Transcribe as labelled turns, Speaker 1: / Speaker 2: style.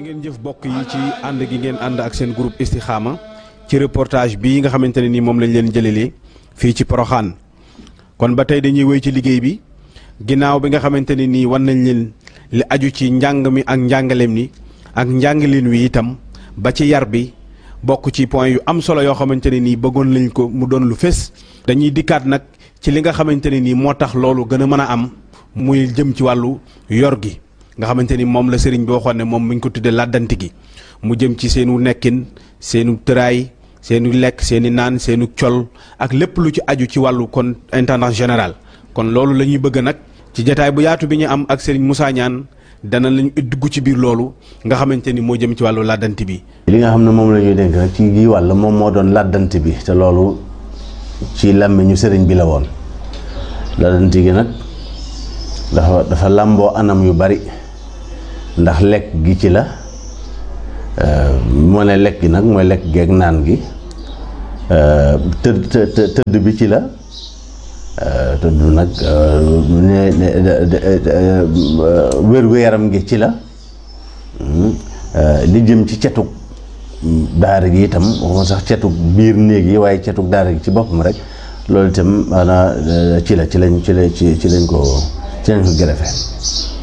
Speaker 1: ngeen jëf bokk yi ci ànd gi ngeen ànd ak seen groupe Istikhama ci reportage bii nga xamante ne nii moom lañ leen jëlelee fii ci Poroxaan kon ba tey dañuy wéy ci liggéey bi ginnaaw bi nga xamante ne nii wan nañ leen li aju ci njàng mi ak njàngaleem ni ak njàngalin wi itam ba ci yar bi bokk ci point yu am solo yoo xamante ne nii bëggoon lañ ko mu doon lu fés dañuy dikkaat nag ci li nga xamante ne nii moo tax loolu gën a mën a am muy jëm ci wàllu yor gi nga xamante ni moom la sëriñ bi waxoon ne moom mi ngi ko tuddee làddanti gi mu jëm ci seenu nekkin seenu tëraay seenu lekk seeni naan seenu col ak lépp lu ci aju ci wàllu kon intendant général kon loolu la ñuy bëgg nag ci jataay bu yaatu bi ñu am ak sëriñ Moussa Niane dana lañu dugg ci biir loolu nga xamante ni moo jëm ci wàllu làddanti bi
Speaker 2: li nga xam ne moom la ñuy dénk nag ci gii wàll moom moo doon làddanti bi te loolu ci làmmiñu sëriñ bi la woon làddanti gi nag dafa dafa làmboo anam yu bari ndax lekk gi ci la moo ne lekk gi nag mooy lekk geeg naan gi tëdd tëdd bi ci la tëdd nag wér-gu-yaram gi ci la li jëm ci cetug daara gi itam waxuma sax cetug biir néeg yi waaye cetug daara gi ci boppam rek loolu itam maanaam ci la ci lañ ci la ci ci lañ ko ci lañ ko gërëfee